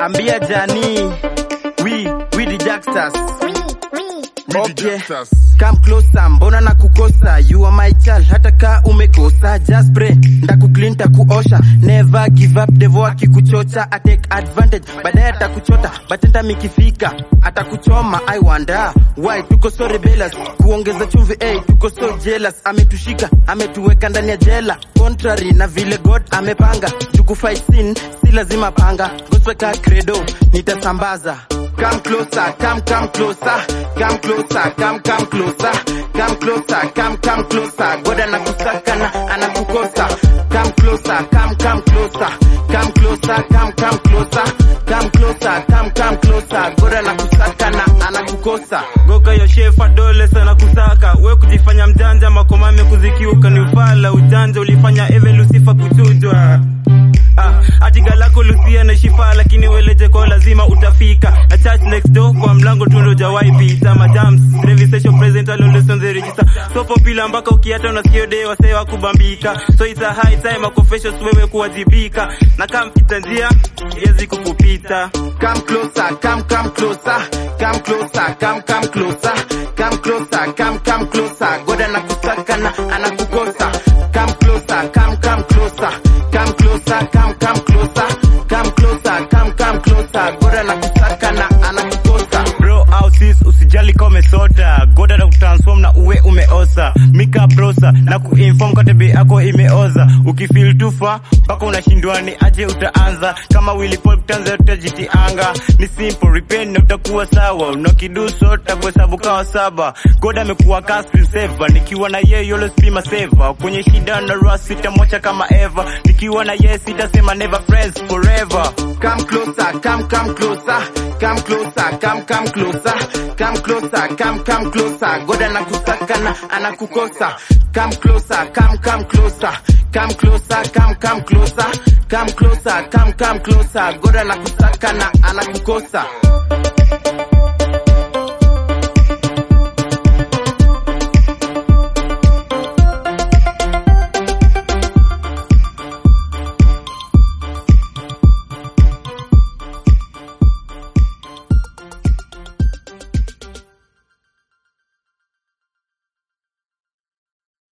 ambia jani we we the jacksters Okay. Come closer, mbona na kukosa You are my child, hata ka umekosa Just pray, ndakuclean takuosha Never give up, devo akikuchocha I take advantage, baadaye atakuchota Batenta mikifika, atakuchoma I wonder, why tuko so rebellious Kuongeza chumvi, hey, tuko so jealous Ametushika, ametuweka ndani ya jela Contrary na vile God amepanga Tukufight sin, si lazima panga Gospel credo, nitasambaza Come closer, come, come closer, come closer, come, come closer, come closer, come, come closer. God anakusaka na anakukosa. Come closer, come, come closer, come closer, come, come closer, come closer, come, come closer. God anakusaka na anakukosa. goka ya shefa dole sana kusaka we kujifanya mjanja makomame kuzikiuka ni ufala ujanja ulifanya eve lusifa kuchujwa Ah, ati galako lusia na shifa lakini weleje kwa lazima utafika na church next door kwa mlango tundo jawai pita majams revisation present alolesons the register so popular mpaka ukiata unasikia de wasee wa kubambika so it's a high time a confessions wewe kuwajibika na kama mpita njia yezi kukupita Come closer, come, come closer, come closer, come, come closer, come closer, come, come closer. God anakusaka na anakukosa. Come closer, come, come closer, come closer, come, come closer, come closer, come, come closer. God anakusaka na anakukosa. bro au sis usijali kama umesota goda na kutransform na uwe umeosa mika prosa na kuinform kwa tebe yako imeoza ukifeel tufa mpaka unashindwa ni aje utaanza kama Willy Paul kutanza utajitianga ni simple repent na utakuwa sawa unakidu sota kuhesabu kawa saba goda amekuwa ka screen saver nikiwa na yeye always be my saver kwenye shida na rush sitamocha kama ever nikiwa na yeye sitasema never friends forever Come closer, come, come closer, come closer, come, come closer, come closer, come, come closer. God anakusaka na anakukosa. Come closer, come, come closer, come closer, come, come closer, come closer, come, come closer. God anakusaka na anakukosa.